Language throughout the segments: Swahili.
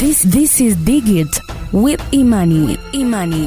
This this is Digit with Imani. Imani.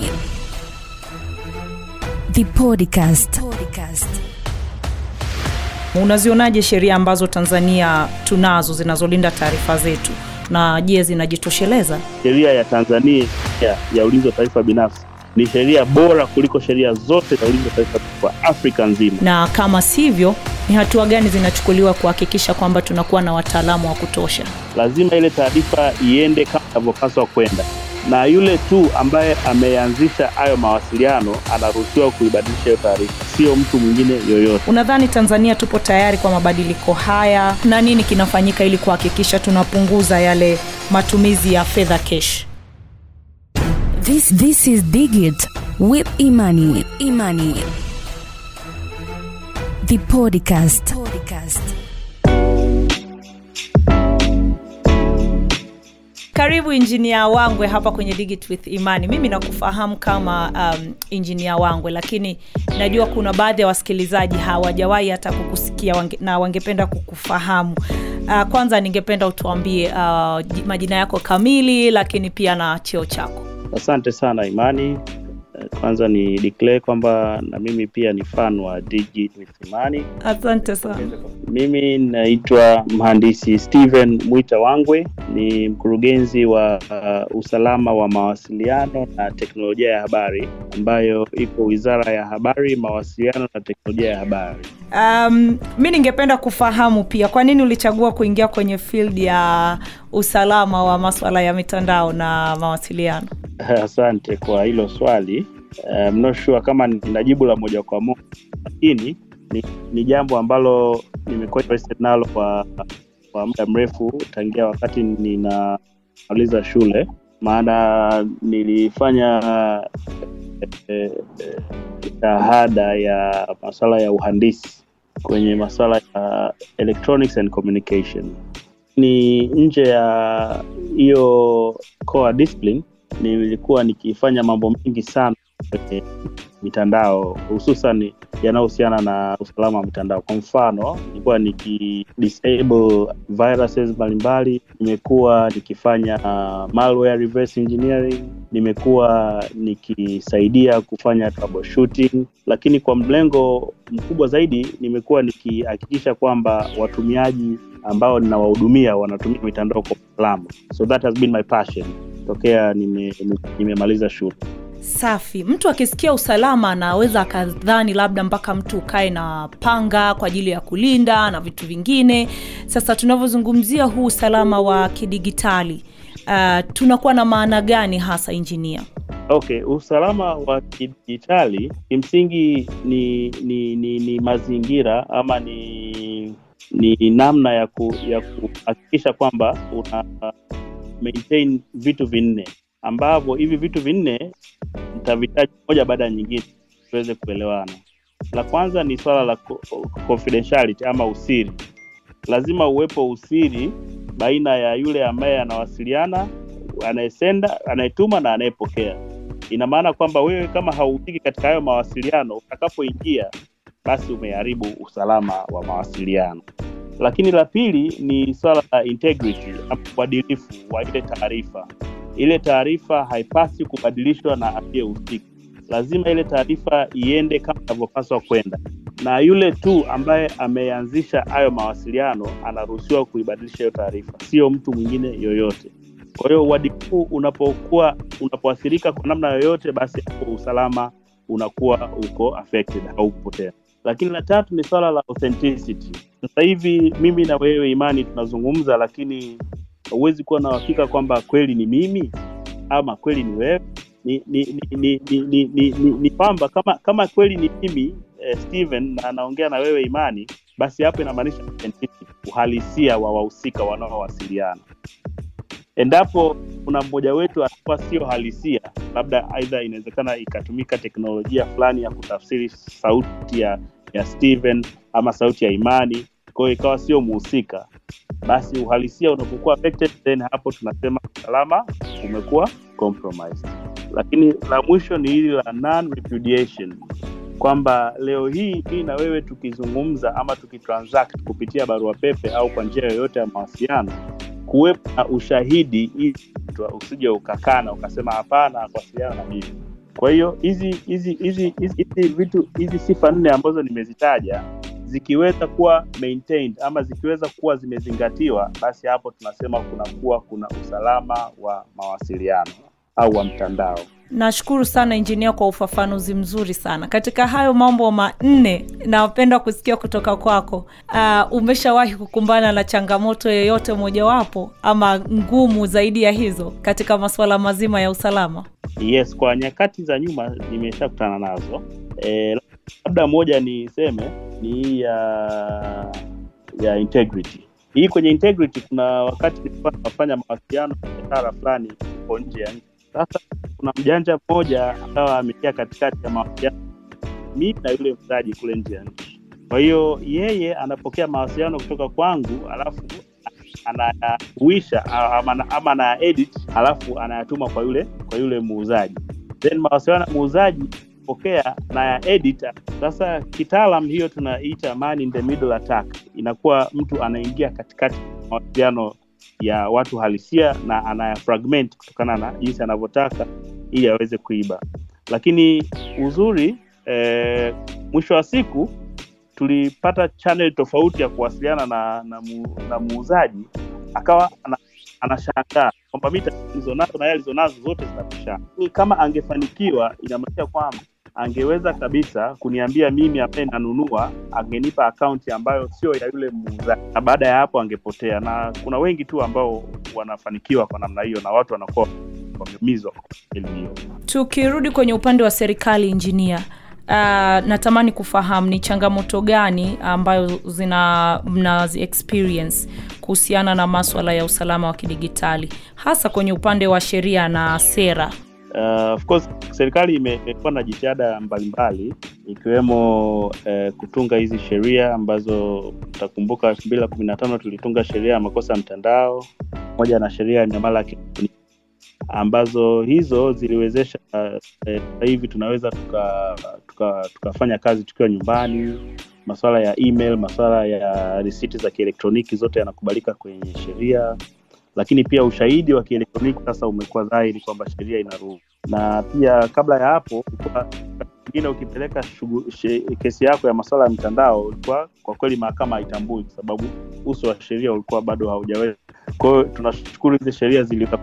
The podcast. podcast. Unazionaje sheria ambazo Tanzania tunazo zinazolinda taarifa zetu, na je, zinajitosheleza? Sheria ya Tanzania ya, ya ulinzi wa taarifa binafsi ni sheria bora kuliko sheria zote za ulinzi wa taarifa kwa Afrika nzima. Na kama sivyo, ni hatua gani zinachukuliwa kuhakikisha kwamba tunakuwa na wataalamu wa kutosha? Lazima ile taarifa iende kama inavyopaswa kwenda, na yule tu ambaye ameanzisha hayo mawasiliano anaruhusiwa kuibadilisha hiyo taarifa, sio mtu mwingine yoyote. Unadhani Tanzania tupo tayari kwa mabadiliko haya, na nini kinafanyika ili kuhakikisha tunapunguza yale matumizi ya fedha cash? This this is Digit with Imani. Imani. The podcast. podcast. Karibu injinia Wangwe hapa kwenye Digit with Imani. Mimi nakufahamu kama um, injinia Wangwe, lakini najua kuna baadhi ya wasikilizaji hawajawahi hata kukusikia wange, na wangependa kukufahamu. Uh, kwanza ningependa utuambie uh, majina yako kamili, lakini pia na cheo chako. Asante sana Imani. Kwanza ni declare kwamba na mimi pia ni fan wa Digit with Imani. Asante sana. Mimi naitwa mhandisi Steven Mwita Wangwe, ni mkurugenzi wa uh, usalama wa mawasiliano na teknolojia ya habari ambayo iko Wizara ya Habari, Mawasiliano na Teknolojia ya Habari. Um, mi ningependa kufahamu pia kwa nini ulichagua kuingia kwenye field ya usalama wa maswala ya mitandao na mawasiliano? Asante kwa hilo swali. I'm not sure kama nina jibu la moja kwa moja, lakini ni, ni jambo ambalo nimekuwa interested nalo kwa kwa muda mrefu tangia wakati ninamaliza shule, maana nilifanya eh, eh, shahada ya masuala ya uhandisi kwenye masuala ya electronics and communication. Ni nje ya hiyo core discipline nilikuwa nikifanya mambo mengi sana kwenye mitandao hususan yanayohusiana na usalama wa mitandao. Kwa mfano, nilikuwa niki disable viruses mbalimbali, nimekuwa nikifanya uh, malware reverse engineering, nimekuwa nikisaidia kufanya troubleshooting, lakini kwa mlengo mkubwa zaidi nimekuwa nikihakikisha kwamba watumiaji ambao ninawahudumia wanatumia mitandao kwa usalama. So that has been my passion tokea nimemaliza nime shule. Safi. Mtu akisikia usalama anaweza akadhani labda mpaka mtu ukae na panga kwa ajili ya kulinda na vitu vingine. Sasa tunavyozungumzia huu usalama wa kidigitali uh, tunakuwa na maana gani hasa injinia? Okay, usalama wa kidijitali kimsingi ni, ni, ni, ni mazingira ama ni ni namna ya ku, ya kuhakikisha kwamba una maintain vitu vinne ambavyo hivi vitu vinne nitavitaja moja baada ya nyingine tuweze kuelewana. La kwanza ni swala la confidentiality ama usiri. Lazima uwepo usiri baina ya yule ambaye anawasiliana, anayesenda, anayetuma na anayepokea. Ina maana kwamba wewe kama hauhusiki katika hayo mawasiliano, utakapoingia basi umeharibu usalama wa mawasiliano. Lakini la pili ni swala la integrity ama uadilifu wa ile taarifa. Ile taarifa haipasi kubadilishwa na asiyehusika. Lazima ile taarifa iende kama inavyopaswa kwenda, na yule tu ambaye ameanzisha hayo mawasiliano anaruhusiwa kuibadilisha hiyo taarifa, sio mtu mwingine yoyote. Kwa hiyo uadilifu unapokuwa unapoathirika kwa namna yoyote, basi hapo usalama unakuwa uko affected, haupo tena. Lakini la tatu ni swala la authenticity. Sasa hivi mimi na wewe Imani tunazungumza, lakini huwezi kuwa na uhakika kwamba kweli ni mimi ama kweli ni wewe. Ni ni ni ni, ni, ni, ni, ni, ni kwamba kama kama kweli ni mimi eh, Steven na anaongea na wewe Imani, basi hapo inamaanisha uhalisia wa wahusika wanaowasiliana. Endapo kuna mmoja wetu atakuwa sio halisia, labda aidha inawezekana ikatumika teknolojia fulani ya kutafsiri sauti ya ya Steven ama sauti ya Imani, kwa hiyo ikawa sio muhusika, basi uhalisia unapokuwa affected, then hapo tunasema usalama umekuwa compromised. Lakini la mwisho ni hili la non repudiation, kwamba leo hii mimi na wewe tukizungumza ama tukitransact kupitia barua pepe au kwa njia yoyote ya mawasiliano kuwepo na ushahidi ili umekutwa usije ukakana ukasema hapana kuwasiliana na mimi kwa hiyo hizi hizi hizi hizi hizi vitu hizi sifa nne ambazo nimezitaja zikiweza kuwa maintained ama zikiweza kuwa zimezingatiwa basi hapo tunasema kunakuwa kuna usalama wa mawasiliano au wa mtandao nashukuru sana injinia kwa ufafanuzi mzuri sana katika hayo mambo manne napenda kusikia kutoka kwako uh, umeshawahi kukumbana na changamoto yoyote mojawapo ama ngumu zaidi ya hizo katika masuala mazima ya usalama yes kwa nyakati za nyuma nimeshakutana nazo e, labda moja niseme ni hii ya ya integrity hii kwenye integrity kuna wakati nilikuwa nafanya mawasiliano na biashara fulani huko nje ya nchi sasa kuna mjanja mmoja akawa ameingia katikati ya mawasiliano mimi na yule mtaji kule nje ya nchi kwa hiyo yeye anapokea mawasiliano kutoka kwangu alafu anayahuisha ama, ama ana edit alafu anayatuma kwa yule kwa yule muuzaji then mawasiliano ya muuzaji pokea na ya edit sasa kitaalam hiyo tunaita man in the middle attack inakuwa mtu anaingia katikati mawasiliano ya watu halisia na anayafragment kutokana na jinsi anavyotaka ili aweze kuiba lakini uzuri eh, mwisho wa siku tulipata channel tofauti ya kuwasiliana na na, mu, na muuzaji akawa ana, anashangaa kwamba mi alizonazo na yeye alizonazo zote zinapishana kama angefanikiwa inamaanisha kwamba angeweza kabisa kuniambia mimi ambaye nanunua angenipa akaunti ambayo sio ya yule muuzaji na baada ya hapo angepotea na kuna wengi tu ambao wanafanikiwa kwa namna hiyo na watu wanakuwa wameumizwa kwa elimu hiyo tukirudi kwenye upande wa serikali injinia Uh, natamani kufahamu ni changamoto gani ambayo zina mna experience kuhusiana na maswala ya usalama wa kidigitali hasa kwenye upande wa sheria na sera Uh, of course serikali imekuwa na jitihada mbalimbali ikiwemo uh, kutunga hizi sheria ambazo utakumbuka elfu mbili na kumi na tano tulitunga sheria ya makosa ya mtandao pamoja na sheria ya miamala ya kielektroniki ambazo hizo ziliwezesha uh, hivi tunaweza tukafanya tuka, tuka kazi tukiwa nyumbani masuala ya email masuala ya risiti za kielektroniki zote yanakubalika kwenye sheria lakini pia ushahidi wa kielektroniki sasa umekuwa dhahiri kwamba sheria inaruhusu na pia kabla ya hapo ingine ukipeleka shugu, she, kesi yako ya masuala ya mtandao ulikuwa kwa kweli mahakama haitambui kwa sababu uso wa sheria ulikuwa bado haujaweza kwa hiyo tunashukuru hizi sheria ziliweza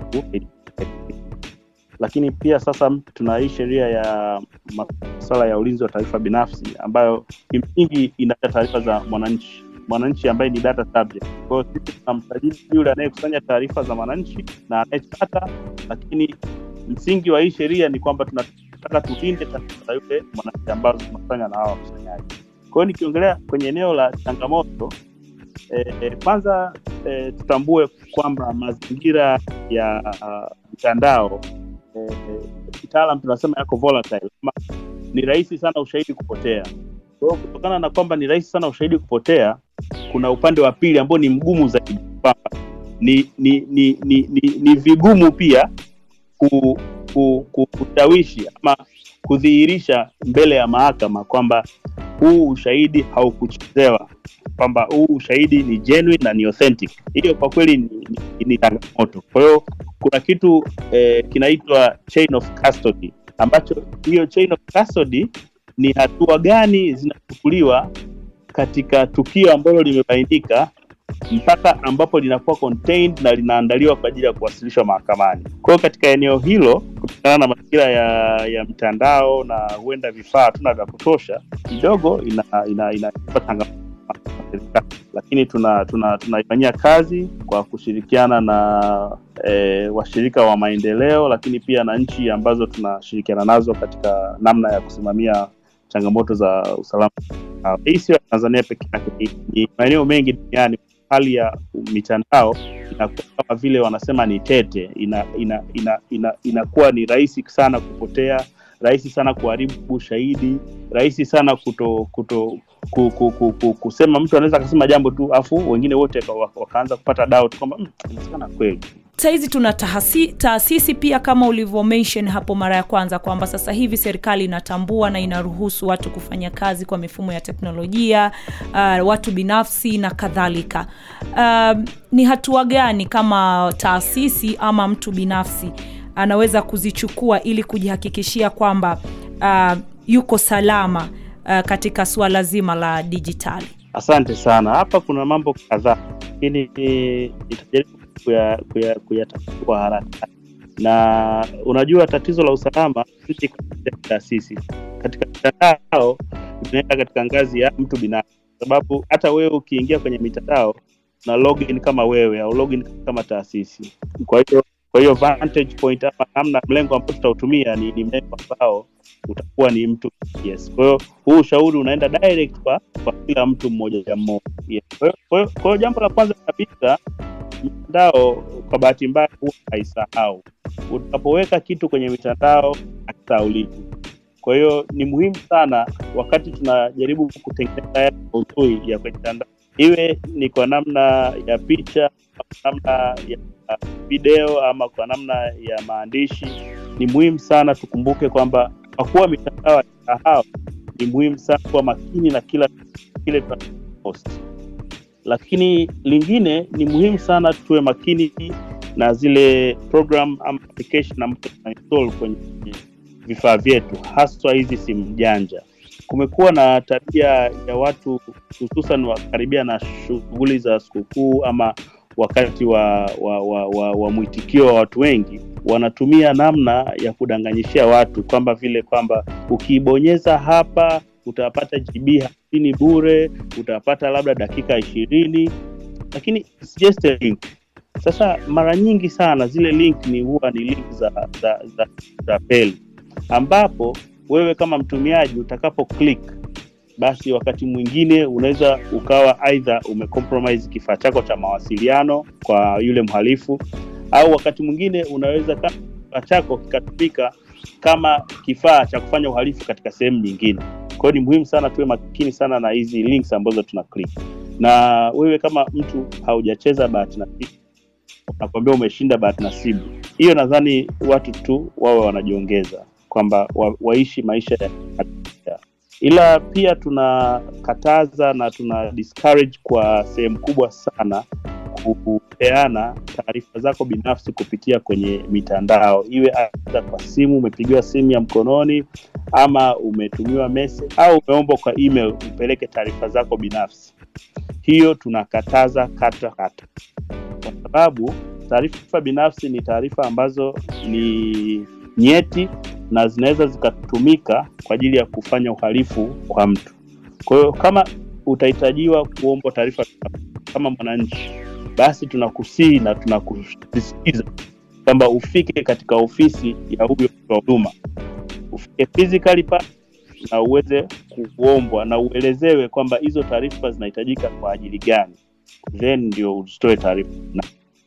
lakini pia sasa tuna hii sheria ya masuala ya ulinzi wa taarifa binafsi ambayo kimsingi inaa taarifa za mwananchi mwananchi ambaye ni data subject. Kwa hiyo sisi tunamsajili yule anayekusanya taarifa za mwananchi na anayechata, lakini msingi wa hii sheria ni kwamba tunataka tulinde taarifa za yule mwananchi ambazo tunakusanya na hawa wakusanyaji. Kwa hiyo nikiongelea kwenye eneo la changamoto eh, kwanza eh, tutambue kwamba mazingira ya mtandao uh, eh, kitaalam tunasema yako volatile, ni rahisi sana ushahidi kupotea. Kwa hiyo kutokana na kwamba ni rahisi sana ushahidi kupotea, kuna upande wa pili ambao ni mgumu zaidi kwamba ni ni ni, ni, ni, ni vigumu pia ku, ku, ku, kushawishi ama kudhihirisha mbele ya mahakama kwamba huu ushahidi haukuchezewa kwamba huu ushahidi ni genuine na ni authentic hiyo kwa kweli ni, ni, ni changamoto kwa hiyo kuna kitu eh, kinaitwa chain of custody ambacho hiyo chain of custody ni hatua gani zinachukuliwa katika tukio ambalo limebainika mpaka ambapo linakuwa contained na linaandaliwa kwa ajili ya kuwasilishwa mahakamani. Kwa hiyo katika eneo hilo, kutokana na mazingira ya, ya mtandao na huenda vifaa hatuna vya kutosha, kidogo ina, ina, ina, ina lakini tunaifanyia tuna, tuna kazi kwa kushirikiana na e, washirika wa maendeleo, lakini pia na nchi ambazo tunashirikiana nazo katika namna ya kusimamia changamoto za usalama. Hii sio Tanzania peke yake, ni, ni maeneo mengi duniani. Hali ya mitandao inakuwa kama vile wanasema ni tete, inakuwa ina, ina, ina, ina ni rahisi sana kupotea, rahisi sana kuharibu ushahidi, rahisi sana kuto, kuto ku, ku, ku, ku, kusema mtu anaweza akasema jambo tu afu wengine wote wakaanza kupata doubt kwamba inawezekana kweli sahizi tuna tahasi, taasisi pia kama ulivyo mention hapo mara ya kwanza kwamba sasa hivi serikali inatambua na inaruhusu watu kufanya kazi kwa mifumo ya teknolojia uh, watu binafsi na kadhalika uh, ni hatua gani kama taasisi ama mtu binafsi anaweza kuzichukua ili kujihakikishia kwamba uh, yuko salama uh, katika suala zima la dijitali Asante sana. Hapa kuna mambo kadhaa, lakini nitajaribu kuyatatua kuya, kuya kwa haraka. Na unajua tatizo la usalama sisi katika taasisi, katika mitandao tunaenda katika ngazi ya mtu binafsi, sababu hata wewe ukiingia kwenye mitandao na login kama wewe au login kama taasisi. Kwa hiyo kwa hiyo vantage point ama namna mlengo ambao tutautumia ni, ni mlengo ambao utakuwa ni mtu yes. Kwa hiyo huu ushauri unaenda direct kwa, kwa kila mtu mmoja mmoja yes. Kwa hiyo- kwa hiyo- kwa hiyo jambo la kwanza kabisa, mitandao kwa bahati mbaya huwa haisahau. Unapoweka kitu kwenye mitandao hakisahauliki. Kwa hiyo ni muhimu sana wakati tunajaribu kutengeneza yale maudhui ya kwenye mitandao, iwe ni kwa namna ya picha, kwa namna ya video ama kwa namna ya maandishi, ni muhimu sana tukumbuke kwamba kwa kuwa mitandao haisahau, ni muhimu sana kuwa makini na kila kile tunapost. Lakini lingine ni muhimu sana tuwe makini na zile program ama application ambazo tunainstall kwenye vifaa vyetu, haswa hizi simu janja. Kumekuwa na tabia ya watu hususan wakaribia na shughuli za sikukuu ama wakati wa, wa, wa, wa, wa mwitikio wa watu wengi wanatumia namna ya kudanganyishia watu kwamba vile kwamba ukiibonyeza hapa utapata GB hamsini bure, utapata labda dakika ishirini, lakini it's just a link. Sasa mara nyingi sana zile link ni huwa ni link za za za, za peli ambapo wewe kama mtumiaji utakapo click basi wakati mwingine unaweza ukawa aidha umecompromise kifaa chako cha mawasiliano kwa yule mhalifu au wakati mwingine unaweza kama kifaa chako kikatumika kama kifaa cha kufanya uhalifu katika sehemu nyingine kwa hiyo ni muhimu sana tuwe makini sana na hizi links ambazo tuna click na wewe kama mtu haujacheza bahati nasibu nakwambia umeshinda bahati nasibu hiyo nadhani watu tu wawe wanajiongeza kwamba wa, waishi maisha ya ya- ila pia tunakataza na tuna discourage kwa sehemu kubwa sana kupeana taarifa zako binafsi kupitia kwenye mitandao iwe aidha kwa simu umepigiwa simu ya mkononi ama umetumiwa message au umeombwa kwa email upeleke taarifa zako binafsi hiyo tunakataza kata kata kwa sababu taarifa binafsi ni taarifa ambazo ni nyeti na zinaweza zikatumika kwa ajili ya kufanya uhalifu kwa mtu kwa hiyo kama utahitajiwa kuombwa taarifa kama mwananchi basi tunakusihi na tunakusisitiza kwamba ufike katika ofisi ya huyo mtu wa huduma ufike physically pale na uweze kuombwa na uelezewe kwamba hizo taarifa zinahitajika kwa ajili gani then ndio usitoe taarifa na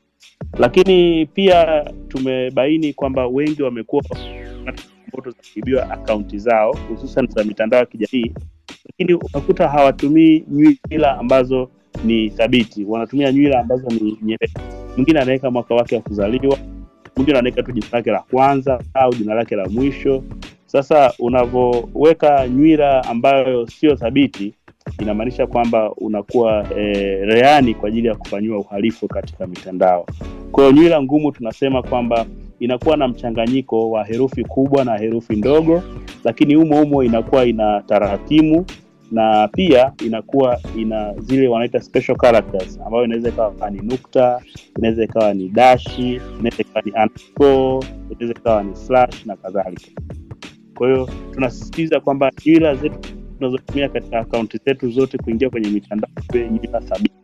lakini pia tumebaini kwamba wengi wamekuwa wakipata changamoto za kuibiwa akaunti zao hususan za mitandao ya kijamii lakini unakuta hawatumii nywila ambazo ni thabiti wanatumia nywila ambazo ni nyepesi mwingine anaweka mwaka wake wa kuzaliwa mwingine anaweka tu jina lake la kwanza au jina lake la mwisho sasa unavyoweka nywila ambayo sio thabiti inamaanisha kwamba unakuwa e, reani kwa ajili ya kufanyiwa uhalifu katika mitandao kwa hiyo nywila ngumu tunasema kwamba inakuwa na mchanganyiko wa herufi kubwa na herufi ndogo lakini humo humo inakuwa ina tarakimu na pia inakuwa ina zile wanaita special characters ambayo inaweza ikawa ni nukta inaweza ikawa ni dashi inaweza ikawa ni underscore inaweza ikawa ni slash na kadhalika kwa hiyo tunasisitiza kwamba nywila zetu tunazotumia katika akaunti zetu zote kuingia kwenye mitandao iwe nywila thabiti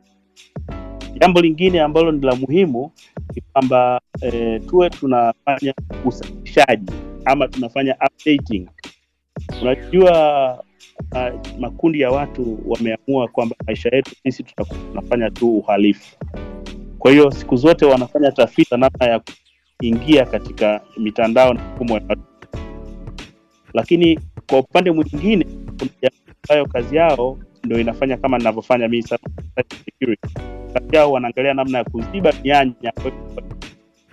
jambo lingine ambalo ni la muhimu ni kwamba e, tuwe tunafanya usahihishaji ama tunafanya updating unajua uh, makundi ya watu wameamua kwamba maisha yetu sisi tutakuwa tunafanya tu uhalifu kwa hiyo siku zote wanafanya tafiti namna ya kuingia katika mitandao na mfumo ya watu lakini kwa upande mwingine kuna jamii ambayo kazi yao ndo inafanya kama ninavyofanya mimi sasa security kazi yao wanaangalia namna ya kuziba mianya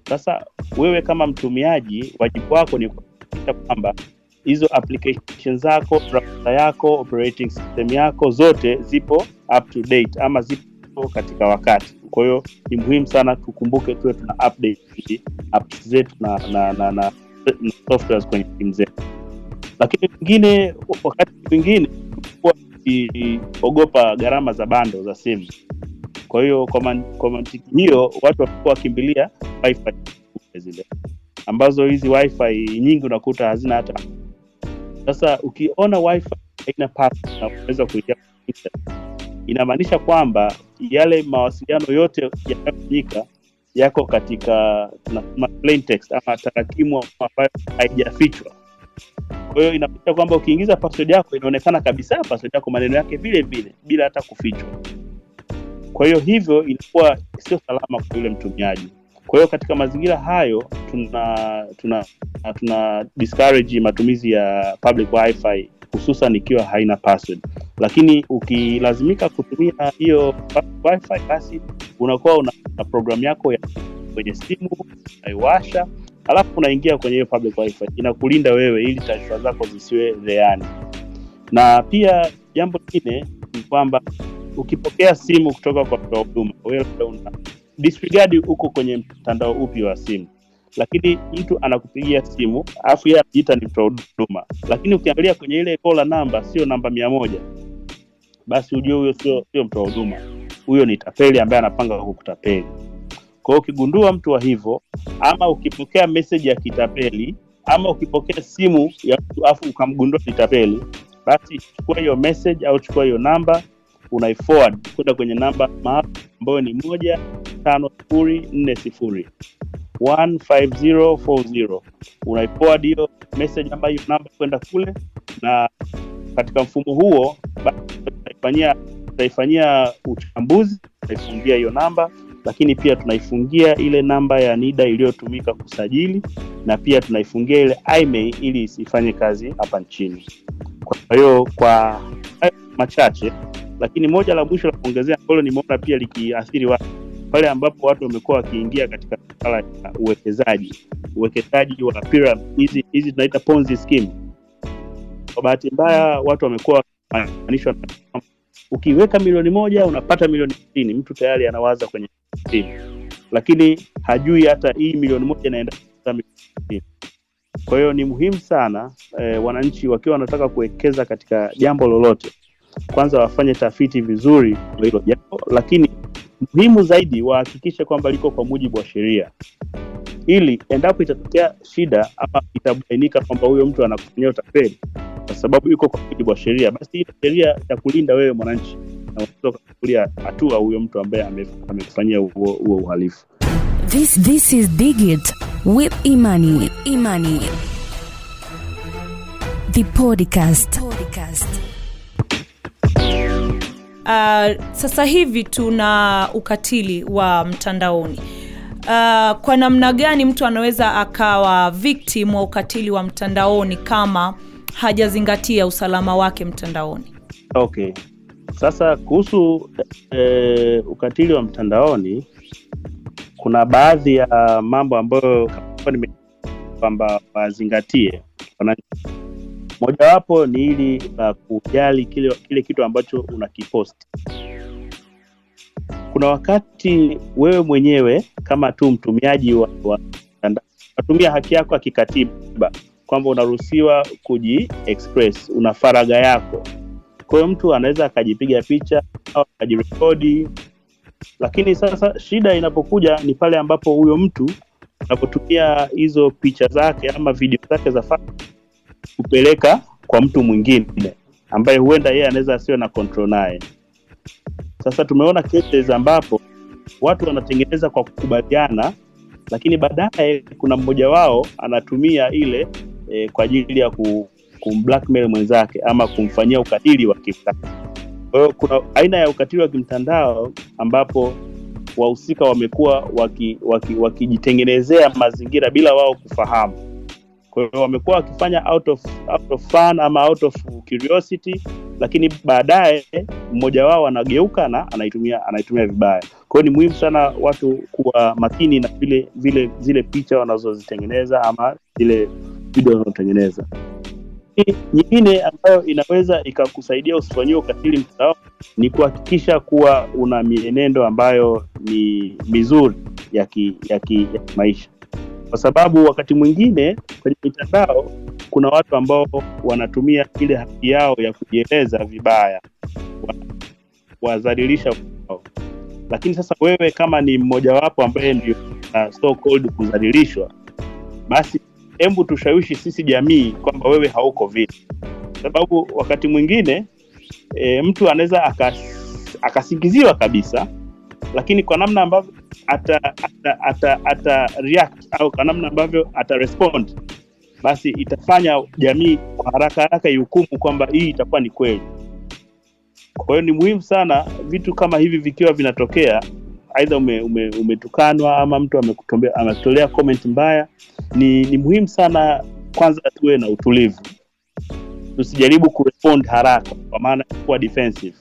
Sasa wewe kama mtumiaji, wajibu wako ni kuhakikisha kwamba hizo application zako, browser yako, operating system yako zote zipo up to date ama zipo katika wakati. Kwa hiyo ni muhimu sana tukumbuke tuwe tuna update apps zetu na, na, na, na, na softwares kwenye simu zetu. Lakini wengine, wakati mwingine tulikuwa tukiogopa gharama za bando za simu. Kwa hiyo kwa, man, kwa mantiki hiyo watu walikuwa wakimbilia wifi zile ambazo hizi wifi nyingi unakuta hazina hata sasa ukiona wifi haina password na unaweza kuingia kwenye internet, inamaanisha kwamba yale mawasiliano yote yanayofanyika yako katika tunasema plain text ama tarakimu ambayo haijafichwa. Kwa hiyo inamaanisha kwamba ukiingiza password yako inaonekana kabisa password yako maneno yake vile vile bila hata kufichwa. Kwa hiyo hivyo inakuwa sio salama kwa yule mtumiaji. Kwa hiyo katika mazingira hayo tuna tuna tuna discourage matumizi ya public wifi hususan ikiwa haina password, lakini ukilazimika kutumia hiyo public wifi, basi unakuwa una, una programu yako ya kwenye simu unaiwasha, alafu unaingia kwenye hiyo public wifi, inakulinda wewe ili taarifa zako zisiwe rehani. Na pia jambo lingine ni kwamba ukipokea simu kutoka kwa mtoa huduma, wewe una disregard uko kwenye mtandao upi wa simu lakini mtu anakupigia simu alafu yeye anajiita ni mtoa huduma, lakini ukiangalia kwenye ile kola namba sio namba mia moja, basi ujue huyo sio sio mtoa huduma, huyo ni tapeli ambaye anapanga kukutapeli. Kwa hiyo ukigundua mtu wa hivyo, ama ukipokea message ya kitapeli, ama ukipokea simu ya mtu alafu ukamgundua ni tapeli, basi chukua hiyo message au chukua hiyo namba unaiforward kwenda kwenye namba maalum ambayo ni moja tano sifuri nne sifuri 15040 unaiforward hiyo message ambayo hiyo namba kwenda kule, na katika mfumo huo tutaifanyia tutaifanyia uchambuzi, tutaifungia hiyo namba, lakini pia tunaifungia ile namba ya NIDA iliyotumika kusajili, na pia tunaifungia ile IMEI ili isifanye kazi hapa nchini. Kwa hiyo kwa hayo machache, lakini moja la mwisho la kuongezea ambalo nimeona pia likiathiri watu pale ambapo watu wamekuwa wakiingia katika masuala ya uwekezaji uwekezaji wa pyramid hizi hizi tunaita ponzi scheme. Kwa bahati mbaya watu wamekuwa wakianishwa ukiweka milioni moja unapata milioni sitini. Mtu tayari anawaza kwenye sitini, lakini hajui hata hii milioni moja inaenda milioni sitini. Kwa hiyo ni muhimu sana eh, wananchi wakiwa wanataka kuwekeza katika jambo lolote, kwanza wafanye tafiti vizuri kwa hilo jambo, lakini muhimu zaidi wahakikishe kwamba liko kwa mujibu wa sheria, ili endapo itatokea shida ama itabainika kwamba huyo mtu anakufanyia utapeli kwa sababu iko kwa mujibu wa sheria, basi hiyo sheria ya kulinda wewe mwananchi, na unaweza ukachukulia hatua huyo mtu ambaye amekufanyia huo huo uhalifu. This this is Digit with Imani. Imani. The podcast. podcast. Uh, sasa hivi tuna ukatili wa mtandaoni. Uh, kwa namna gani mtu anaweza akawa victim wa ukatili wa mtandaoni kama hajazingatia usalama wake mtandaoni? Okay, sasa kuhusu e, ukatili wa mtandaoni, kuna baadhi ya mambo ambayo nime kwamba wazingatie mojawapo ni hili la uh, kujali kile, kile kitu ambacho unakiposti. Kuna wakati wewe mwenyewe kama tu mtumiaji wa mtandao unatumia haki yako ya kikatiba kwamba unaruhusiwa kuji express, una faragha yako. Kwa hiyo mtu anaweza akajipiga picha au akajirekodi, lakini sasa shida inapokuja ni pale ambapo huyo mtu anapotumia hizo picha zake ama video zake za kupeleka kwa mtu mwingine ambaye huenda yeye anaweza asiwe na control naye. Sasa tumeona cases ambapo watu wanatengeneza kwa kukubaliana, lakini baadaye kuna mmoja wao anatumia ile e, kwa ajili ya ku, kumblackmail mwenzake ama kumfanyia ukatili wa kimtandao. Kwa hiyo kuna aina ya ukatili wa kimtandao ambapo wahusika wamekuwa wakijitengenezea waki, waki mazingira bila wao kufahamu kwa hiyo wamekuwa wakifanya out of, out of fun ama out of curiosity lakini baadaye mmoja wao anageuka na anaitumia anaitumia vibaya kwa hiyo ni muhimu sana watu kuwa makini na vile vile zile picha wanazozitengeneza ama zile video wanazotengeneza Hii nyingine ambayo inaweza ikakusaidia usifanyie ukatili mtandao ni kuhakikisha kuwa una mienendo ambayo ni mizuri ya ki, ya ki, ya kimaisha kwa sababu wakati mwingine kwenye mitandao kuna watu ambao wanatumia ile haki yao ya kujieleza vibaya wa- kuwadhalilisha wao lakini sasa wewe kama ni mmojawapo ambaye ndio uh, so called kudhalilishwa basi hebu tushawishi sisi jamii kwamba wewe hauko vile sababu wakati mwingine e, mtu anaweza akas- akasingiziwa kabisa lakini kwa namna ambavyo ata, ata, ata, ata react au kwa namna ambavyo ata respond basi itafanya jamii kwa haraka haraka ihukumu kwamba hii itakuwa ni kweli kwa hiyo ni muhimu sana vitu kama hivi vikiwa vinatokea aidha ume, ume, umetukanwa ama mtu amekutombea- amekutolea comment mbaya ni, ni muhimu sana kwanza tuwe na utulivu tusijaribu kurespond haraka kwa maana ya kuwa defensive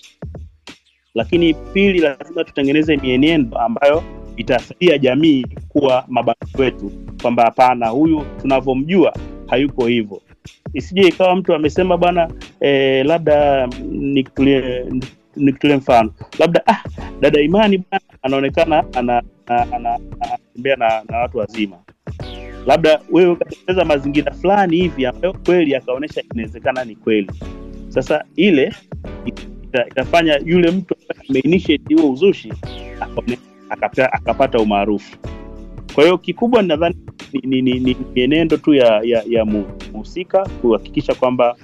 lakini pili lazima tutengeneze mienendo ambayo itasaidia jamii kuwa mabalozi wetu kwamba hapana huyu tunavyomjua hayuko hivyo isije ikawa mtu amesema bwana eh, labda nikutulie nikutulie mfano labda ah, dada imani bwana anaonekana ana- ana- ana- anatembea na, na watu wazima labda wewe ukatengeneza mazingira fulani hivi ambayo kweli akaonyesha inawezekana ni kweli sasa ile ita, itafanya yule mtu ambaye ameinitiate huo uzushi akaone- akapea- akapata umaarufu kwa hiyo kikubwa nadhani ni, ni, ni, ni mienendo tu ya ya, ya mu- mhusika kuhakikisha kwamba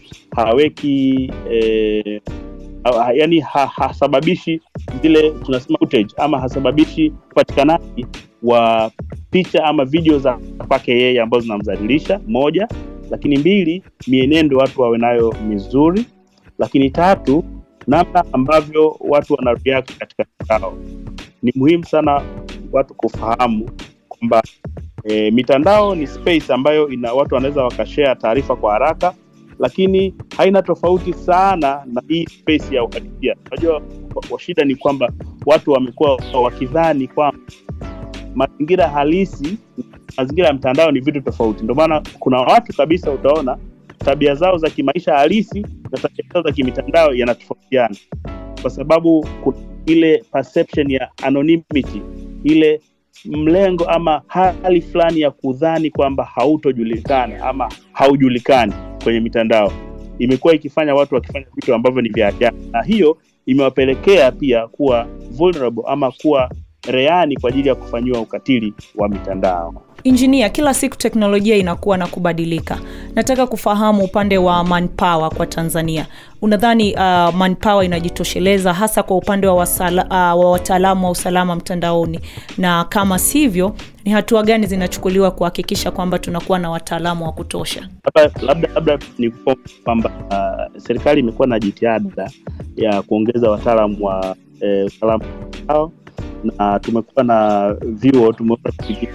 haweki eh, ha, yani ha, hasababishi zile tunasema footage, ama hasababishi upatikanaji wa picha ama video za kwake yeye ambazo zinamdhalilisha moja lakini mbili mienendo watu wawe nayo mizuri lakini tatu namna ambavyo watu wana react katika mitandao ni muhimu sana watu kufahamu kwamba e, mitandao ni space ambayo ina watu wanaweza wakashare taarifa kwa haraka lakini haina tofauti sana na hii space ya uhalisia unajua wa- wa shida ni kwamba watu wamekuwa wakidhani kwamba mazingira halisi mazingira ya mtandao ni vitu tofauti ndio maana kuna watu kabisa utaona tabia zao za kimaisha halisi na tabia zao za kimitandao yanatofautiana kwa sababu kuna ile perception ya anonymity ile mlengo ama hali fulani ya kudhani kwamba hautojulikana ama haujulikani kwenye mitandao imekuwa ikifanya watu wakifanya vitu ambavyo ni vya ajabu na hiyo imewapelekea pia kuwa vulnerable ama kuwa reani kwa ajili ya kufanyiwa ukatili wa mitandao injinia kila siku teknolojia inakuwa na kubadilika nataka kufahamu upande wa manpower kwa tanzania unadhani uh, manpower inajitosheleza hasa kwa upande wa, wasala, uh, wa wataalamu wa usalama mtandaoni na kama sivyo ni hatua gani zinachukuliwa kuhakikisha kwamba tunakuwa na wataalamu wa kutosha labda labda, labda ni kwamba uh, serikali imekuwa na jitihada ya kuongeza wataalamu wa eh, usalama mtandao na tumekuwa na vyuo tumeweza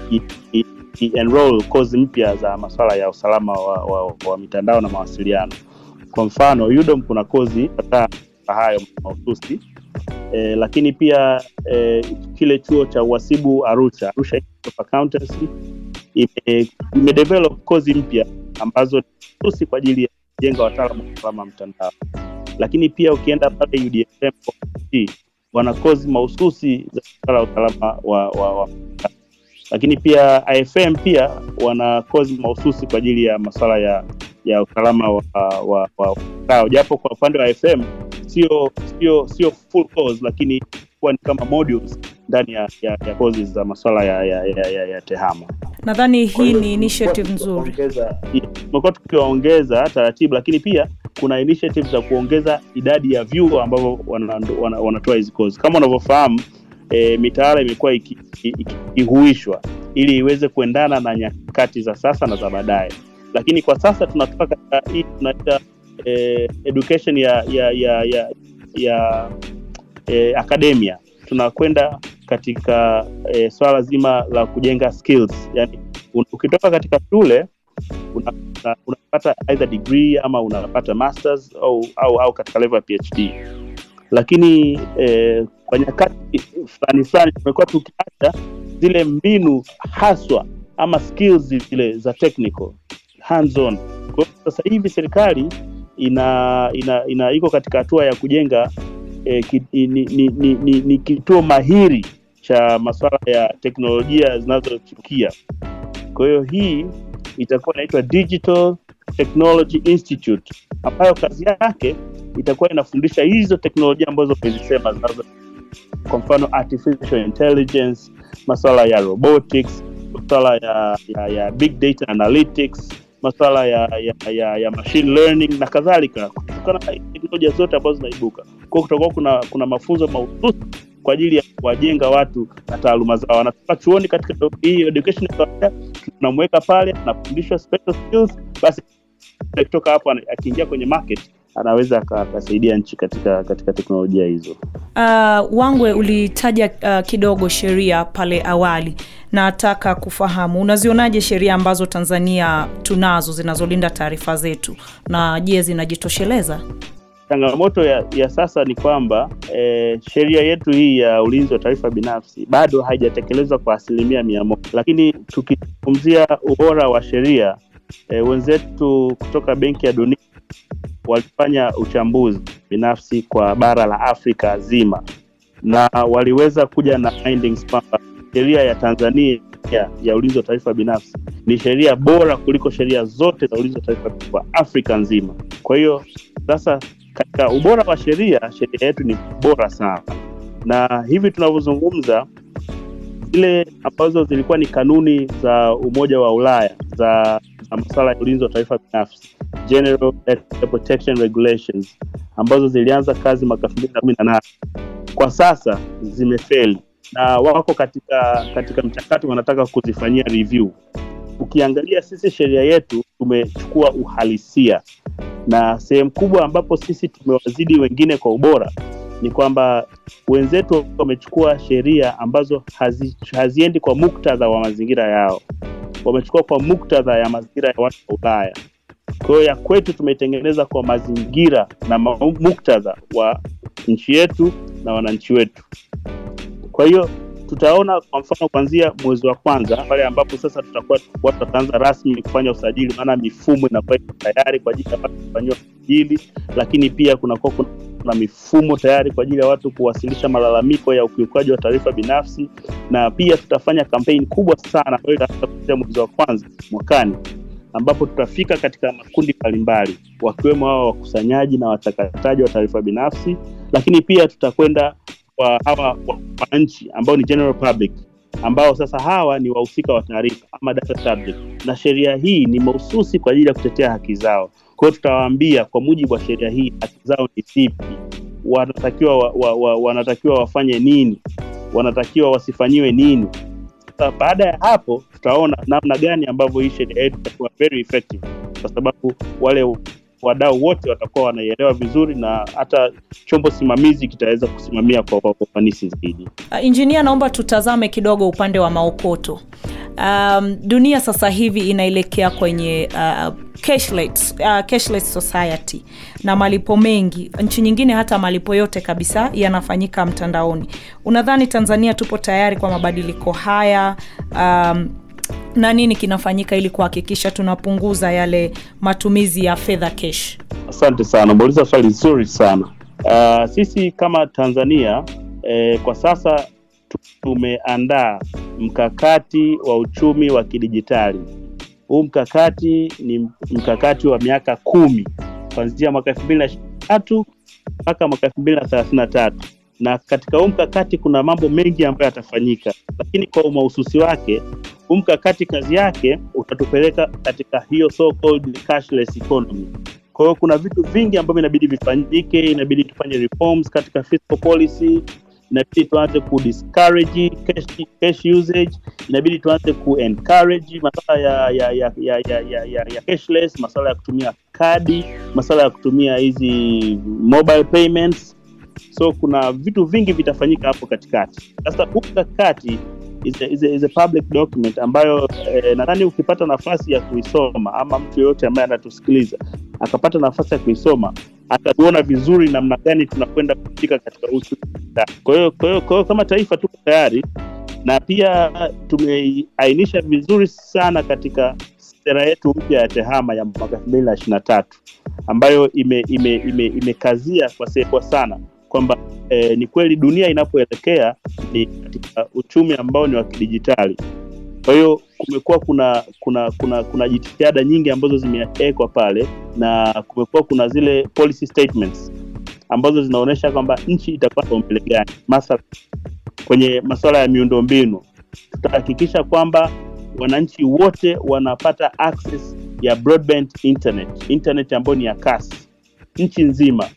enroll kozi mpya za masuala ya usalama wa, wa, wa mitandao na mawasiliano kwa mfano udom kuna kozi kadhaa hayo mahususi e, lakini pia e, kile chuo cha uhasibu arusha arusha Institute of accountancy ime, imedevelop kozi mpya ambazo ni mahususi kwa ajili ya kujenga wataalamu wa usalama wa mtandao lakini pia ukienda pale udm wana kozi mahususi za masuala ya usalama wa, wa, wa lakini pia ifm pia wana kozi mahususi kwa ajili ya masuala ya ya usalama wa, wa, wa mtandao japo kwa upande wa fm sio sio sio full course lakini kuwa ni kama modules ndani ya, ya, ya kozi za masuala ya, ya, ya, ya, ya tehama nadhani Kwa hii hiyo ni initiative nzuri tukiwaongeza- tumekuwa tukiwaongeza taratibu lakini pia kuna initiative za kuongeza idadi ya vyuo ambavyo wanatoa wana, wanatoa hizi kozi kama unavyofahamu e, mitaala imekuwa ikihuishwa iki, iki, ikihuishwa ili iweze kuendana na nyakati za sasa na za baadaye lakini kwa sasa tunatoka katika hii tunaita eh, education ya ya ya ya, ya eh, academia tunakwenda katika eh, swala zima la kujenga skills yani un- ukitoka katika shule una- una, unapata either degree ama unapata masters au, au, au katika level ya phd lakini eh, kwa nyakati fulani fulani tumekuwa tukiacha zile mbinu haswa ama skills zile za technical hands on kwa hiyo sasa hivi serikali ina, ina, ina iko katika hatua ya kujenga eh, ki, ni, ni, ni, ni, ni kituo mahiri cha masuala ya teknolojia zinazochukia kwa hiyo hii itakuwa inaitwa digital technology institute ambayo kazi yake itakuwa inafundisha hizo teknolojia ambazo umezisema zinazo kwa mfano artificial intelligence masuala ya robotics masuala ya, ya, ya big data analytics masuala ya, ya, ya, ya machine learning na kadhalika kutokana na teknolojia zote ambazo zinaibuka kwao kutakuwa kuna kuna mafunzo mahususi kwa ajili ya kuwajenga watu na taaluma zao anatoka chuoni katika hii education ya kawaida tunamweka pale anafundishwa special skills basi kutoka hapo ana- akiingia kwenye market anaweza aka- akasaidia nchi katika katika teknolojia hizo Uh, Wangwe ulitaja uh, kidogo sheria pale awali. Nataka kufahamu unazionaje sheria ambazo Tanzania tunazo zinazolinda taarifa zetu, na je, zinajitosheleza? changamoto ya, ya sasa ni kwamba eh, sheria yetu hii ya ulinzi wa taarifa binafsi bado haijatekelezwa kwa asilimia mia moja lakini tukizungumzia ubora wa sheria eh, wenzetu kutoka benki ya dunia walifanya uchambuzi binafsi kwa bara la afrika zima na waliweza kuja na findings kwamba sheria ya tanzania ya, ya ulinzi wa taarifa binafsi ni sheria bora kuliko sheria zote za ulinzi wa taarifa kwa afrika nzima kwa hiyo sasa katika ubora wa sheria sheria yetu ni bora sana na hivi tunavyozungumza zile ambazo zilikuwa ni kanuni za umoja wa ulaya za, za masuala ya ulinzi wa taarifa binafsi general Data protection regulations ambazo zilianza kazi mwaka elfu mbili na kumi na nane kwa sasa zimefeli na wako katika katika mchakato wanataka kuzifanyia review ukiangalia sisi sheria yetu tumechukua uhalisia na sehemu kubwa ambapo sisi tumewazidi wengine kwa ubora ni kwamba wenzetu wamechukua sheria ambazo hazi, haziendi kwa muktadha wa mazingira yao wamechukua kwa muktadha ya mazingira ya watu wa ulaya kwa hiyo ya kwetu tumeitengeneza kwa mazingira na ma- muktadha wa nchi yetu na wananchi wetu kwa hiyo tutaona kwa mfano kuanzia mwezi wa kwanza pale ambapo sasa tutakuwa watu wataanza rasmi kufanya usajili maana mifumo inakuwa iko tayari kwa ajili ya watu kufanyiwa usajili lakini pia kunakuwa kuna kuna mifumo tayari kwa ajili ya watu kuwasilisha malalamiko ya ukiukaji wa taarifa binafsi na pia tutafanya kampeni kubwa sana ambayo itaanza kuanzia mwezi wa kwanza mwakani ambapo tutafika katika makundi mbalimbali wakiwemo hawa wakusanyaji na wachakataji wa taarifa binafsi lakini pia tutakwenda kwa hawa wananchi ambao ni general public ambao sasa hawa ni wahusika wa taarifa ama data subject na sheria hii ni mahususi kwa ajili ya kutetea haki zao kwa hiyo tutawaambia kwa mujibu wa sheria hii haki zao ni zipi wanatakiwa wa, wa, wa, wanatakiwa wafanye nini wanatakiwa wasifanyiwe nini sasa baada ya hapo tutaona namna gani ambavyo hii sheria yetu itakuwa very effective kwa sababu wale wadau wote watakuwa wanaielewa vizuri na hata chombo simamizi kitaweza kusimamia kwa kwa ufanisi zaidi Uh, injinia, naomba tutazame kidogo upande wa maokoto. Um, dunia sasa hivi inaelekea kwenye uh, cashless, uh, cashless society na malipo mengi. Nchi nyingine hata malipo yote kabisa yanafanyika mtandaoni. Unadhani Tanzania tupo tayari kwa mabadiliko haya? Um, na nini kinafanyika ili kuhakikisha tunapunguza yale matumizi ya fedha cash? asante sana umeuliza swali zuri sana uh, sisi kama tanzania eh, kwa sasa tu- tumeandaa mkakati wa uchumi wa kidijitali huu mkakati ni mkakati wa miaka kumi kuanzia mwaka elfu mbili na tatu mpaka mwaka elfu mbili na thelathini na tatu na katika huu mkakati kuna mambo mengi ambayo yatafanyika lakini kwa umahususi wake huu mkakati kazi yake utatupeleka katika hiyo so called cashless economy kwa hiyo kuna vitu vingi ambavyo inabidi vifanyike inabidi tufanye reforms katika fiscal policy inabidi tuanze ku discourage cash, cash usage inabidi tuanze ku encourage masuala ya ya ya ya ya, ya, ya, ya cashless masuala ya kutumia kadi masuala ya kutumia hizi mobile payments so kuna vitu vingi vitafanyika hapo katikati sasa huu mkakati is a, is a, is a public document ambayo eh, nadhani ukipata nafasi ya kuisoma ama mtu yoyote ambaye anatusikiliza akapata nafasi ya kuisoma atatuona vizuri namna gani tunakwenda kufika katika uchumi. Kwa hiyo kwa hiyo kwa hiyo kama taifa tuko tayari na pia tumeainisha vizuri sana katika sera yetu mpya ya tehama ya mwaka elfu mbili na ishiri na tatu ambayo imekazia ime, ime, imekazia kwa sekwa sana kwamba eh, ni kweli dunia inapoelekea ni katika uchumi ambao ni wa kidijitali kwa hiyo kumekuwa kuna kuna kuna kuna jitihada nyingi ambazo zimewekwa pale na kumekuwa kuna zile policy statements ambazo zinaonyesha kwamba nchi itakuwa kipaumbele gani mathala kwenye masuala ya miundombinu tutahakikisha kwamba wananchi wote wanapata access ya broadband internet internet ambayo ni ya kasi nchi nzima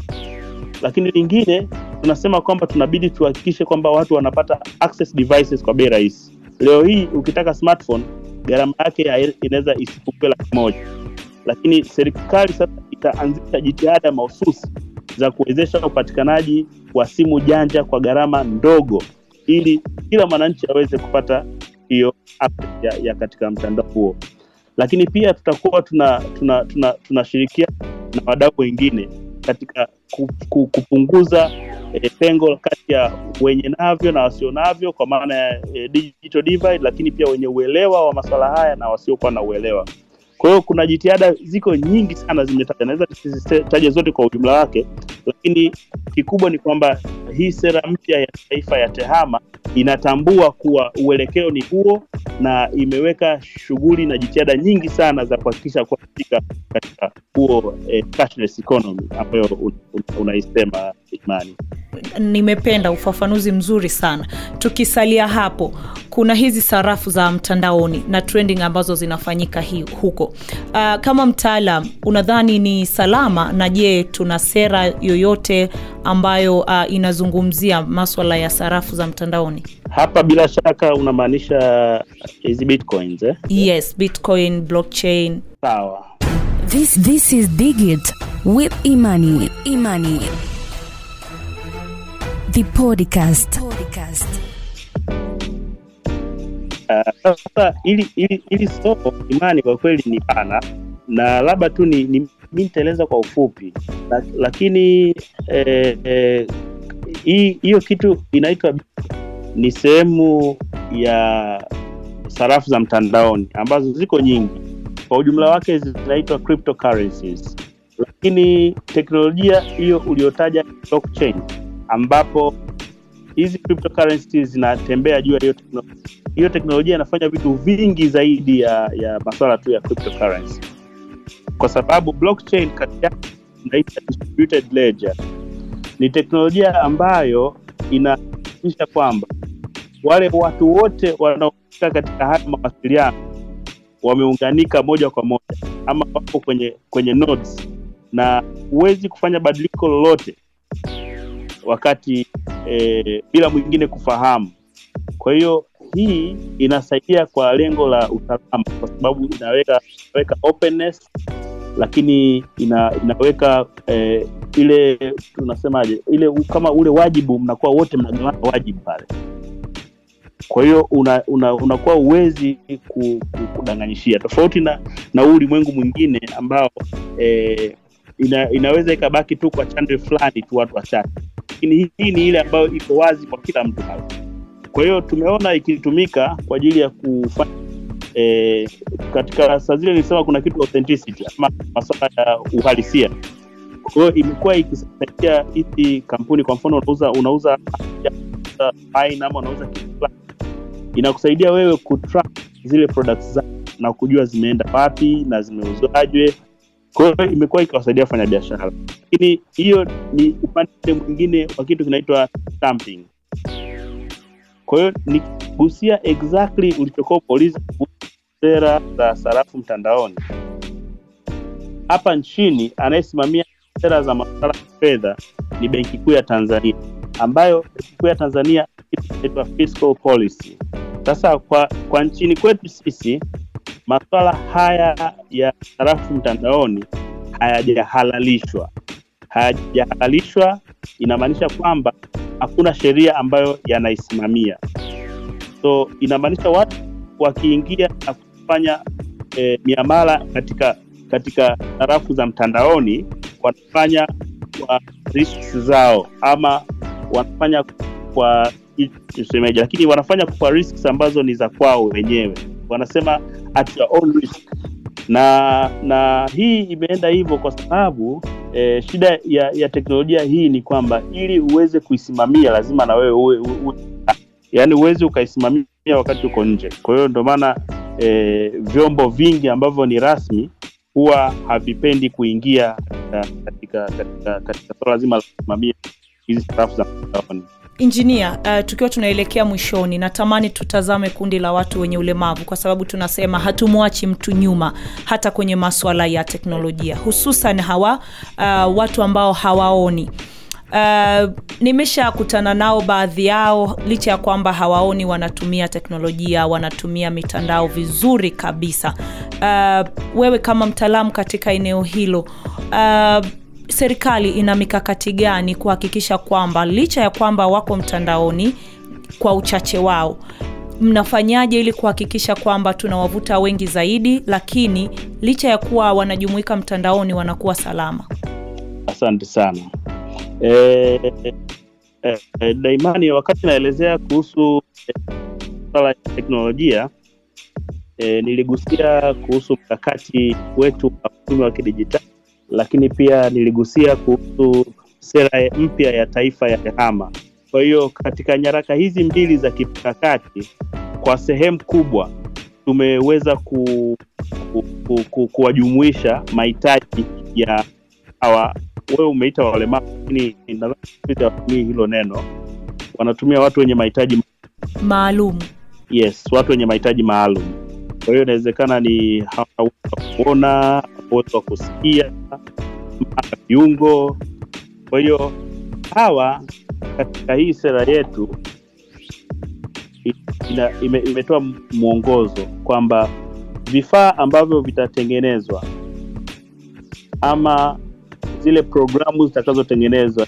lakini lingine tunasema kwamba tunabidi tuhakikishe kwamba watu wanapata access devices kwa bei rahisi leo hii ukitaka smartphone gharama yake ya- inaweza isipungue laki moja lakini serikali sasa itaanzisha jitihada mahususi za kuwezesha upatikanaji wa simu janja kwa gharama ndogo ili kila mwananchi aweze kupata hiyo access ya, ya katika mtandao huo lakini pia tutakuwa tuna tunashirikiana tuna, tuna tunashirikiana na wadau wengine katika ku, ku, kupunguza e, pengo kati ya wenye navyo na wasio navyo kwa maana ya e, digital divide, lakini pia wenye uelewa wa masuala haya na wasiokuwa na uelewa. Kwa hiyo kuna jitihada ziko nyingi sana zimetaja, naweza nisizitaje zote kwa ujumla wake, lakini kikubwa ni kwamba hii sera mpya ya taifa ya TEHAMA inatambua kuwa uelekeo ni huo na imeweka shughuli na jitihada nyingi sana za kuhakikisha kuwa katika katika huo eh, cashless economy ambayo un, un, unaisema Imani. nimependa ufafanuzi mzuri sana tukisalia hapo kuna hizi sarafu za mtandaoni na trending ambazo zinafanyika hi, huko uh, kama mtaalam unadhani ni salama na je tuna sera yoyote ambayo uh, inazungumzia maswala ya sarafu za mtandaoni Hapa bila shaka unamaanisha hizi bitcoins eh? yes bitcoin blockchain Sawa. This this is Digit with Imani. Imani. The podcast. Podcast. Uh, sasa ili ili ili soko imani kwa kweli ni pana na labda tu ni, ni mi nitaeleza kwa ufupi La, lakini eh, eh, hii hiyo kitu inaitwa ni sehemu ya sarafu za mtandaoni ambazo ziko nyingi kwa ujumla wake zinaitwa cryptocurrencies lakini teknolojia hiyo uliotaja ni blockchain ambapo hizi cryptocurrencies zinatembea juu ya hiyo teknolojia hiyo teknolojia inafanya vitu vingi zaidi ya ya masuala tu ya cryptocurrency kwa sababu blockchain kati yake inaitwa distributed ledger ni teknolojia ambayo inahakikisha kwamba wale watu wote wanaohusika katika haya mawasiliano wameunganika moja kwa moja ama wapo kwenye kwenye nodes na huwezi kufanya badiliko lolote wakati e, bila mwingine kufahamu kwa hiyo hii inasaidia kwa lengo la usalama kwa sababu inaweka inaweka openness lakini ina, inaweka eh, ile tunasemaje ile u- kama ule wajibu mnakuwa wote mnagawana wajibu pale kwa hiyo una, una, unakuwa uwezi ku, ku, kudanganyishia tofauti na na huu ulimwengu mwingine ambao eh, ina, inaweza ikabaki tu kwa chande fulani tu watu wachache lakini hii, hii ni ile ambayo iko wazi kwa kila mtu pale kwa hiyo tumeona ikitumika kwa ajili ya kufanya e, katika saa zile nilisema kuna kitu authenticity ama masuala ya uhalisia kwa hiyo imekuwa ikisaidia hizi kampuni kwa mfano unauza unauza unauza wine ama unauza kitu fulani inakusaidia wewe kutrack zile products zako na kujua zimeenda wapi na zimeuzwaje kwa hiyo imekuwa ikiwasaidia wafanya biashara lakini hiyo ni upande mwingine wa kitu kinaitwa stamping kwa hiyo nikigusia exactly ulichokuwa umeuliza kuhusu sera za sarafu mtandaoni hapa nchini anayesimamia sera za masuala ya fedha ni benki kuu ya tanzania ambayo benki kuu ya tanzania kitu kinaitwa fiscal policy sasa kwa kwa nchini kwetu sisi masuala haya ya sarafu mtandaoni hayajahalalishwa hayajahalalishwa inamaanisha kwamba hakuna sheria ambayo yanaisimamia so inamaanisha watu wakiingia na kufanya eh, miamala katika katika sarafu za mtandaoni wanafanya kwa risks zao ama wanafanya kwa tusemeje, lakini wanafanya kwa risks ambazo ni za kwao wenyewe, wanasema at your own risk. Na na hii imeenda hivyo kwa sababu eh, shida ya, ya teknolojia hii ni kwamba ili uweze kuisimamia lazima na wewe uwe, uwe, uwe yaani uwezi ukaisimamia wakati uko nje. Kwa hiyo ndio maana eh, vyombo vingi ambavyo ni rasmi huwa havipendi kuingia katika katika katika swala zima la kusimamia hizi sarafu za mtandaoni. Injinia, uh, tukiwa tunaelekea mwishoni, natamani tutazame kundi la watu wenye ulemavu, kwa sababu tunasema hatumwachi mtu nyuma hata kwenye maswala ya teknolojia, hususan hawa uh, watu ambao hawaoni. Uh, nimeshakutana nao baadhi yao, licha ya kwamba hawaoni, wanatumia teknolojia, wanatumia mitandao vizuri kabisa. Uh, wewe kama mtaalamu katika eneo hilo uh, serikali ina mikakati gani kuhakikisha kwamba licha ya kwamba wako mtandaoni kwa uchache wao, mnafanyaje ili kuhakikisha kwamba tunawavuta wengi zaidi, lakini licha ya kuwa wanajumuika mtandaoni wanakuwa salama? Asante sana. E, e, e, Daimani, wakati naelezea kuhusu swala e, ya teknolojia e, niligusia kuhusu mkakati wetu wa uchumi wa kidijitali lakini pia niligusia kuhusu sera mpya ya taifa ya tehama. Kwa hiyo katika nyaraka hizi mbili za kimkakati, kwa sehemu kubwa tumeweza ku, ku, ku, ku, kuwajumuisha mahitaji ya hawa, wewe umeita walemavu, lakini nadhani hilo neno, wanatumia watu wenye mahitaji maalum. Yes, watu wenye mahitaji maalum. Kwa hiyo inawezekana ni hawana kuona, uwezo wa kusikia, viungo. Kwa hiyo hawa katika hii sera yetu ina, ime, imetoa mwongozo kwamba vifaa ambavyo vitatengenezwa ama zile programu zitakazotengenezwa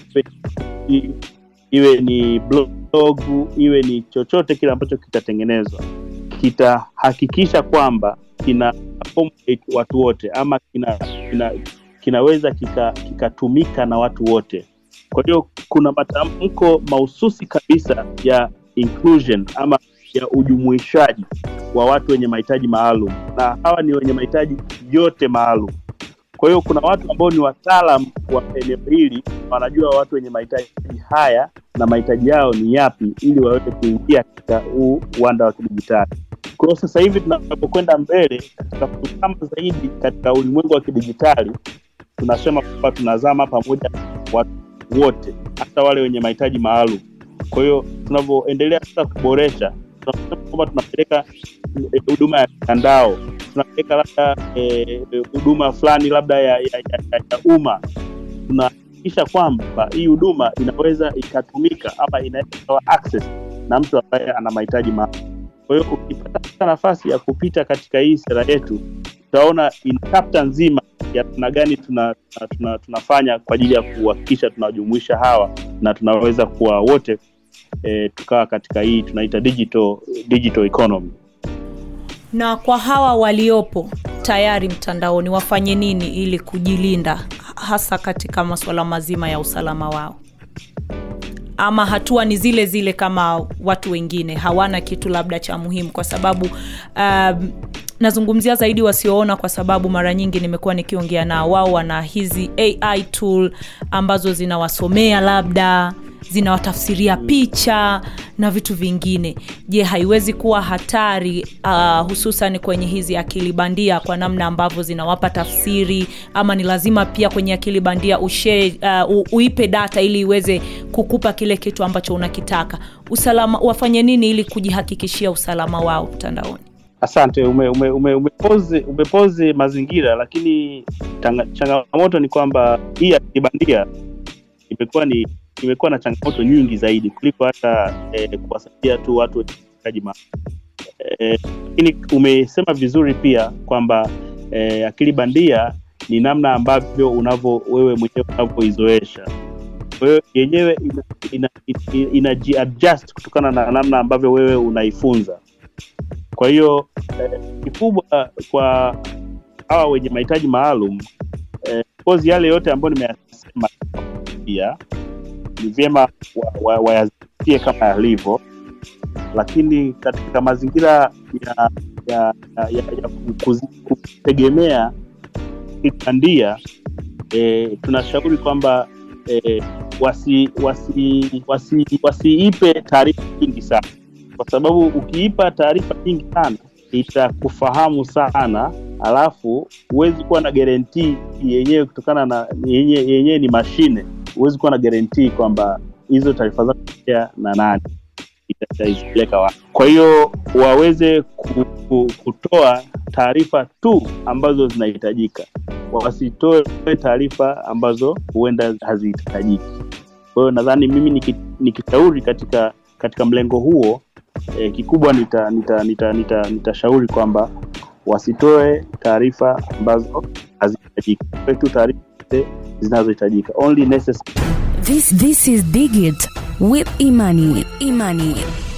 iwe ni blog iwe ni chochote kile ambacho kitatengenezwa kitahakikisha kwamba kina accommodate watu wote ama kina, kina kinaweza kikatumika kika na watu wote. Kwa hiyo kuna matamko mahususi kabisa ya inclusion ama ya ujumuishaji wa watu wenye mahitaji maalum, na hawa ni wenye mahitaji yote maalum. Kwa hiyo kuna watu ambao ni wataalam wa eneo hili, wanajua watu wenye mahitaji haya na mahitaji yao ni yapi, ili waweze kuingia katika huu uwanda wa kidijitali. Kwa hiyo sasa hivi tunapokwenda mbele katika kuzama zaidi katika ulimwengu wa kidijitali, tunasema kwamba tunazama pamoja watu wote, hata wale wenye mahitaji maalum. Kwa hiyo tunavyoendelea sasa kuboresha, tunasema kwamba tunapeleka huduma ya mitandao, tunapeleka labda huduma e, fulani labda ya, ya, ya, ya, ya umma, tunahakikisha kwamba hii huduma inaweza ikatumika ama inaweza ikawa access na mtu ambaye ana mahitaji maalum. Kwa hiyo ukipata nafasi ya kupita katika hii sera yetu, utaona in chapter nzima ya namna gani tuna, tuna, tuna, tunafanya kwa ajili ya kuhakikisha tunawajumuisha hawa na tunaweza kuwa wote e, tukawa katika hii tunaita digital, digital economy. Na kwa hawa waliopo tayari mtandaoni wafanye nini ili kujilinda hasa katika masuala mazima ya usalama wao? ama hatua ni zile zile kama watu wengine hawana kitu labda cha muhimu kwa sababu um, nazungumzia zaidi wasioona kwa sababu mara nyingi nimekuwa nikiongea nao wao wana hizi ai tool ambazo zinawasomea labda zinawatafsiria picha na vitu vingine je haiwezi kuwa hatari uh, hususan kwenye hizi akili bandia kwa namna ambavyo zinawapa tafsiri ama ni lazima pia kwenye akili bandia ushe, uh, uipe data ili iweze kukupa kile kitu ambacho unakitaka usalama wafanye nini ili kujihakikishia usalama wao mtandaoni asante ume, ume, ume, umepozi, umepozi mazingira lakini tanga, changamoto ni kwamba hii akili bandia imekuwa ni imekuwa na changamoto nyingi zaidi kuliko hata eh, kuwasaidia tu watu wenye mahitaji maalum lakini eh, umesema vizuri pia kwamba eh, akili bandia ni namna ambavyo unavyo wewe mwenyewe unavyoizoesha kwa hiyo yenyewe ina, ina, ina, inajiadjust kutokana na namna ambavyo wewe unaifunza kwa hiyo eh, kikubwa kwa hawa wenye mahitaji maalum eh, kozi yale yote ambayo nimeyasema pia ni vyema wayazingatie wa, wa kama yalivyo lakini katika mazingira ya ya, ya, ya, ya kutegemea bandia e, tunashauri kwamba e, wasiipe wasi, wasi, wasi taarifa nyingi sana kwa sababu ukiipa taarifa nyingi sana itakufahamu sana alafu huwezi kuwa na guarantee yenyewe kutokana na yenyewe yenye ni mashine huwezi kuwa na guarantee kwamba hizo taarifa zako na nani itaizipeleka wapi kwa hiyo waweze ku, ku, kutoa taarifa tu ambazo zinahitajika wasitoe taarifa ambazo huenda hazihitajiki kwa hiyo nadhani mimi nikishauri katika katika mlengo huo eh, kikubwa nitashauri nita, nita, nita, nita kwamba wasitoe taarifa ambazo hazihitajiki tu taarifa zinazohitajika only necessary This this is Digit with Imani. Imani.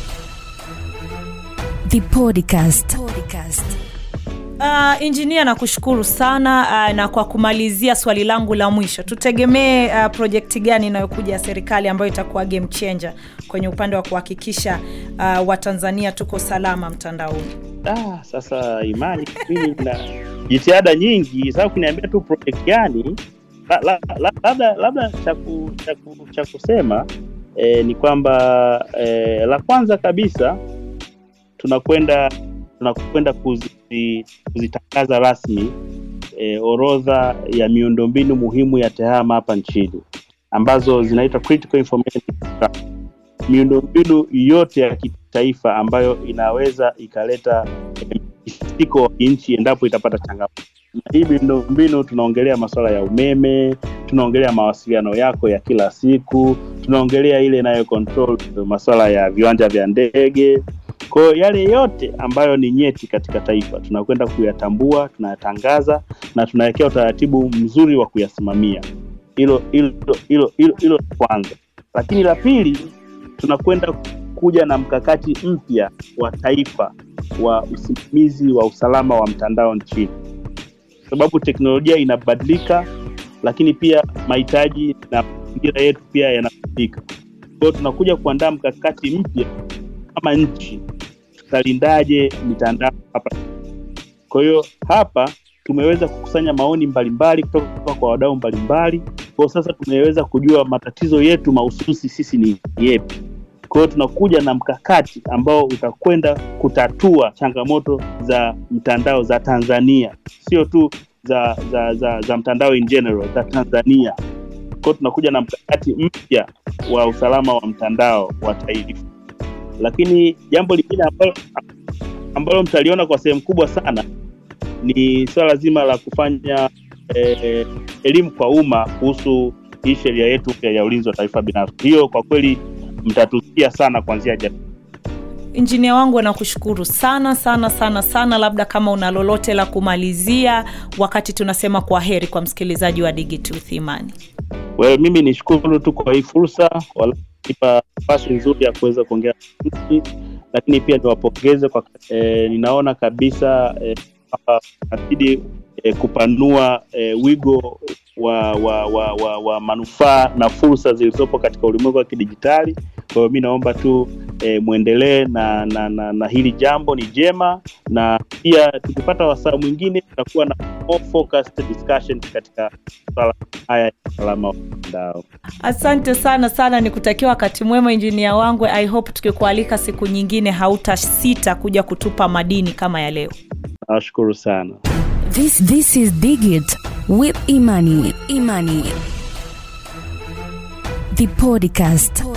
The podcast. podcast. Uh, injinia nakushukuru sana uh, na kwa kumalizia swali langu la mwisho tutegemee uh, projekti gani inayokuja ya serikali ambayo itakuwa game changer kwenye upande wa kuhakikisha uh, watanzania tuko salama mtandaoni ah, sasa imani mimi na jitihada nyingi sasa kuniambia tu project gani labda la, la, la, labda cha kusema eh, ni kwamba eh, la kwanza kabisa tunakwenda tunakwenda kuzi, kuzitangaza rasmi e, orodha ya miundombinu muhimu ya tehama hapa nchini ambazo zinaitwa critical information miundombinu yote ya kitaifa ambayo inaweza ikaleta mtikisiko wa nchi endapo itapata changamoto na hii miundombinu tunaongelea masuala ya umeme tunaongelea mawasiliano yako ya kila siku tunaongelea ile inayo control masuala ya viwanja vya ndege kwahiyo yale yote ambayo ni nyeti katika taifa tunakwenda kuyatambua tunayatangaza na tunawekea utaratibu mzuri wa kuyasimamia hilo hilo hilo hilo hilo kwanza lakini la pili tunakwenda kuja na mkakati mpya wa taifa wa usimamizi wa usalama wa mtandao nchini sababu teknolojia inabadilika lakini pia mahitaji na mazingira yetu pia yanabadilika kwao tunakuja kuandaa mkakati mpya kama nchi tutalindaje mitandao hapa kwa hiyo hapa tumeweza kukusanya maoni mbalimbali kutoka kwa wadau mbalimbali kwao sasa tumeweza kujua matatizo yetu mahususi sisi ni yepi kwa hiyo tunakuja na mkakati ambao utakwenda kutatua changamoto za mtandao za tanzania sio tu za za za, za mtandao in general za tanzania kwao tunakuja na mkakati mpya wa usalama wa mtandao wa taifa lakini jambo lingine ambalo, ambalo mtaliona kwa sehemu kubwa sana ni swala zima la kufanya eh, elimu kwa umma kuhusu hii sheria yetu mpya ya ulinzi wa taifa binafsi hiyo kwa kweli mtatusikia sana kuanzia jana injinia wangu nakushukuru sana sana sana sana labda kama una lolote la kumalizia wakati tunasema kwa heri kwa msikilizaji wa digitooth imani well, mimi nishukuru tu kwa hii fursa walaipa nafasi nzuri ya kuweza kuongea lakini pia niwapongeze kwa e, ninaona kabisa kwamba e, nazidi e, kupanua e, wigo wa wa, wa, wa, wa manufaa na fursa zilizopo katika ulimwengu wa kidijitali kwa hiyo mi naomba tu e, mwendelee na, na, na, na hili jambo ni jema na pia tukipata wasaa mwingine tutakuwa na more focused discussion katika swala haya ya usalama wa mtandao asante sana sana nikutakia wakati mwema injinia wangu i hope tukikualika siku nyingine hautasita kuja kutupa madini kama ya leo nawashukuru sana This this is Digit with Imani. Imani. The podcast.